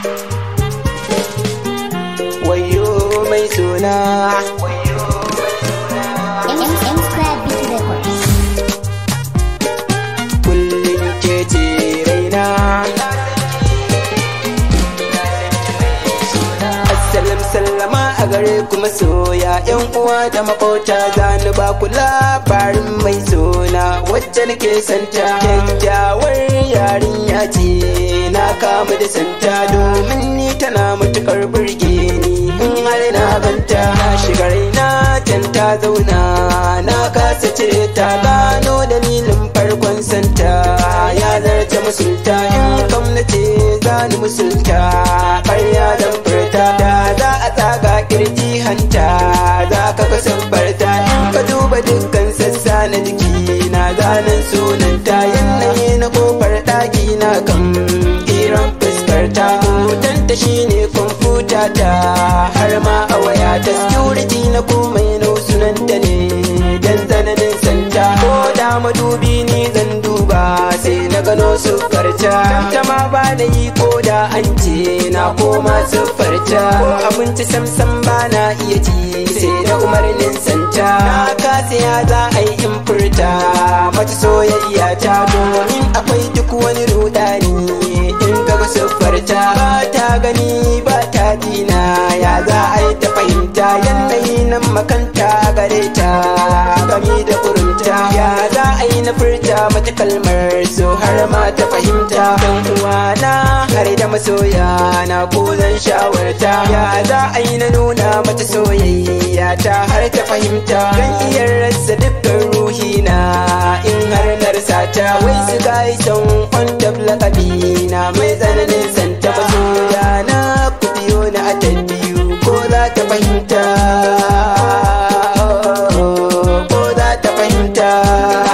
wayo mai suna M M Square Beat Records. kullum ke ce raina Assalam sallama a gare kuma soya yan uwa da makota zani ba ku labarin mai suna wacce nake santa kyakkyawar yarinya ce na kama da santa domin ni tana matukar burge ni in har na ganta na shiga raina can ta zauna na kasa ce ta gano dalilin farkon santa ya zarce musulta in kam na ce zani musulta ƙarya dan furta da za a tsaga kirji hanta za ka ga sabbarta in ka duba dukkan sassa na jiki na zanen sunanta yanayi na kofar ɗaki na kan kiran fuskarta hotonta shine kwamfuta ta har ma a waya ta security na komai na sunanta ne dan tsananin santa ko da madubi ni zan duba sai na gano siffarta ta ma ba na yi ko da an ce na koma siffarta ko abinci samsam ba na iya ci sai da umarnin santa na kasa ya za a yi in furta mata soyayya ta domin akwai duk wani rudani in ga siffarta ba ta gani ba ta dina ya za a yi ta fahimta yanayi nan makanta gare ta gami da kurunta ya za a yi na furta mata kalmar so har ma ta fahimta dan uwana har da masoya na ko zan shawarta ya za a yi na nuna mata soyayya ta har ta fahimta dan iya rasa dukkan ruhi na in har na rasa ta wai su gai son kwanta lakabi na mai tsananin santa masoya na ku biyo na a biyu ko za ta fahimta ko za ta fahimta